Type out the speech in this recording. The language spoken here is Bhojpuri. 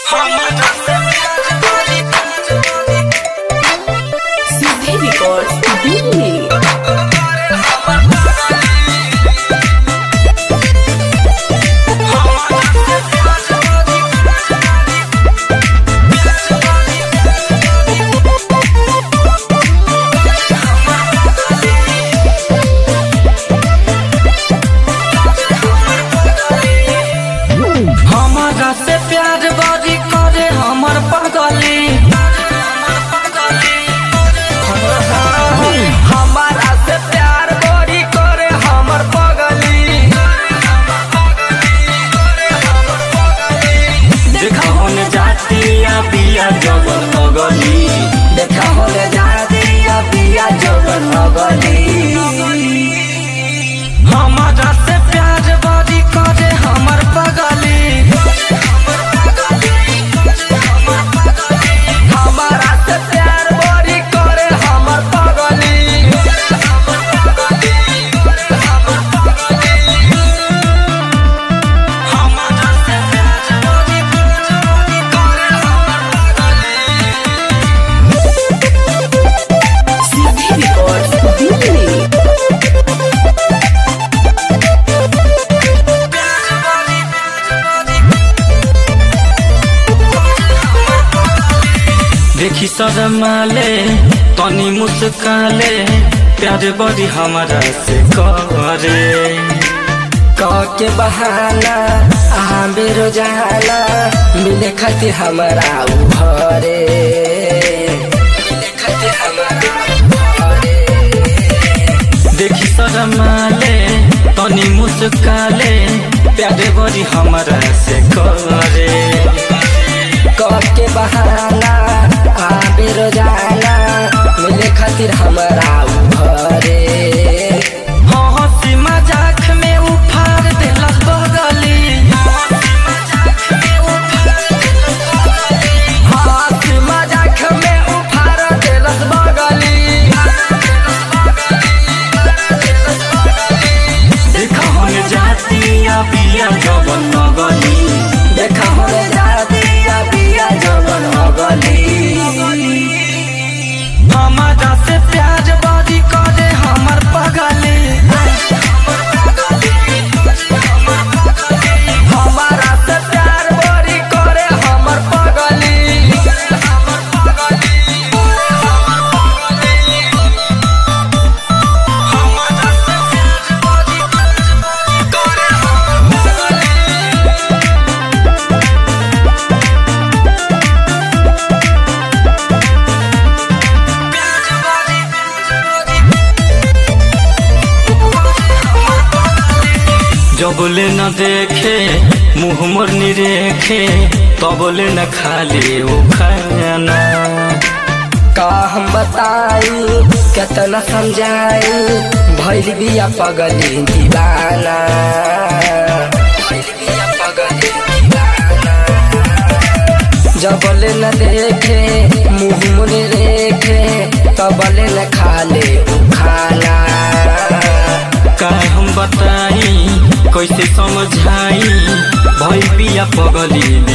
CD Records Dili. हमारा से प्यार बारी करे हमर पगली हमारा से प्यार बड़ी करे हमर पगली देखा होने जाती या बिया जवन मगली देखा होने जाती या बिया जवन मगली हमारा से प्यार बड़ी करे हमर पगली हमारा से प्यार बड़ी करे हमर पगली हमारा से प्यार बड़ी करे CD Records Dili. देखी शरमाले तनी मुस्काले प्यार बड़ी हमारा से करे के बहाना आ बेरो जाना मिले खातिर हमारा उ घरे मिले खातिर हमारा उ घरे देखी शरमाले तनी मुस्काले प्यार बड़ी हमारा से करे के बहाना आ बेरो जाना मिले खातिर हमारा उ घरे हंसी मजाक में उफार देलक बगली हंसी मजाक में उफार देलक बगली देखा होने जाती या बिया जवन नगली देखा होने जाती या बिया जवन गली हमारा से प्यार बड़ी करे हमर पगली हमारा से प्यार बड़ी करे हमर पगली हमारा से प्यार बड़ी करे हमर पगली जबले न देखे मुँह मोर निरेखे तबले न खाली वो खाना का हम बताई केतना समझाई भैल बिया पगली दीवाना भइल बिया पगली दीवाना जबले न देखे मुँह मुने रेखे तबले न खाले उ खाना का हम बताई कैसे समझाई भई बिया पगली